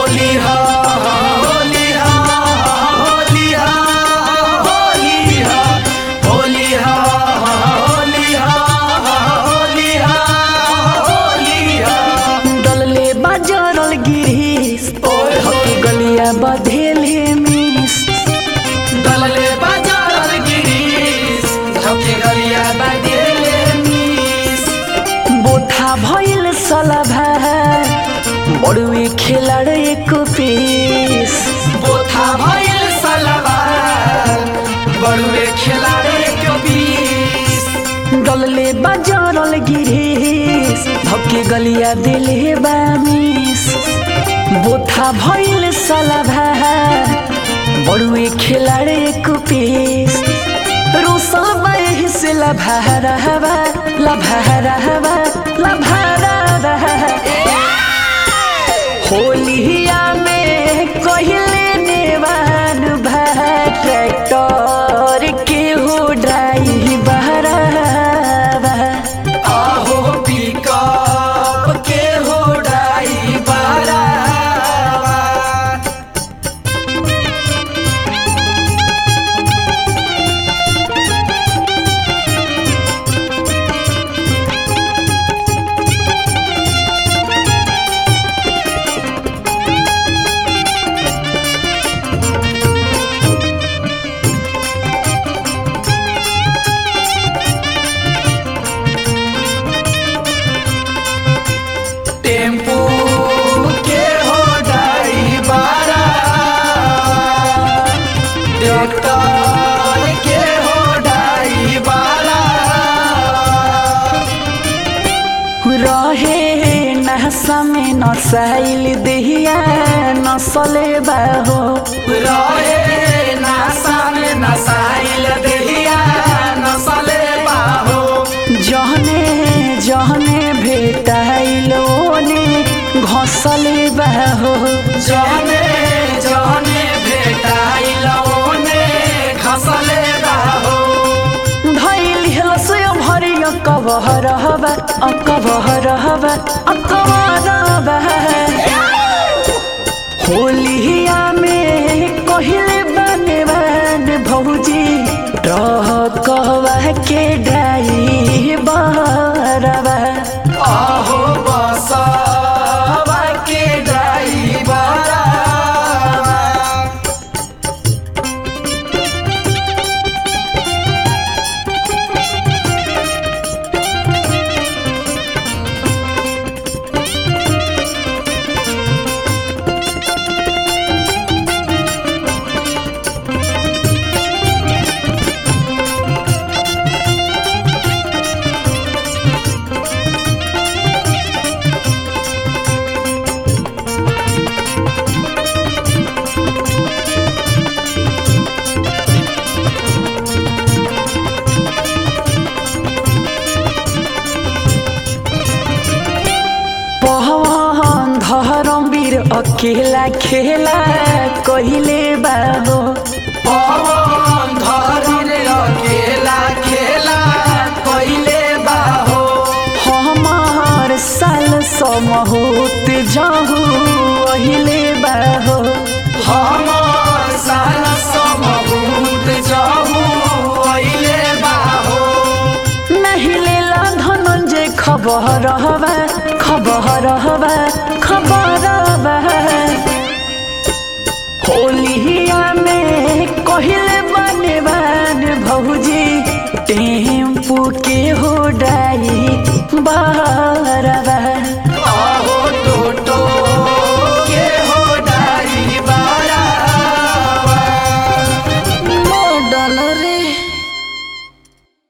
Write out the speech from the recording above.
होली हा होली हा होली हा होली हा होली हा होली हा होली हा होली हा डलले बाजरल गिरीस ओए होए। हकी गलिया बधेले मिस दलले बाजार गिरीश झपके गरिया बादेले मिस बोथा भइल सलभा बड़ुए खेलाड़ एक पीस बोथा भइल सलवार बड़ुए खेलाड़े के बीस डलले बाजरल गिरीस हकी गलिया दिले बामिस बोथा भइल सलभा बड़ुए खेलाड़ एक पीस रोसल बाहे से लभारा हवा लभारा हवा लभारा होलिया में कहले नेवान भा ट्रैक्टर के हो ड्राइवर आहो पिकअप के हो ड्राइवर टेम्पू के हो ड्राइवर ट्रैक्टर के हो ड्राइवर रहे नहसा में नसाइल दहिया नसले बाहो रहे नासा में नसाइल देहिया नसले बाहो जहने जहने भेटाइल ओने घसले बाहो जहने जहने भेटाइल ओने खसले बाहो धैल हलसय भरिय कबहर हवा अकबहर हवा अकबर होलिया में कहले बने बन भौजी कहवा के ड्राइवर आहो बसवा के ड्राइवर पहवान धरम वीर अकेला खेला कहिले बाबो पवन धरन अकेला खेला कइले बाहो हमार साल समहोत जाहू अहिले बाबो हमर साल समभूत जाहू अइले बाहो नहीं लेला धनंजय खबर हवा खबर हवा खबर होलिया में कहले बने बन भौजी टेम्पू के हो डाई बारवा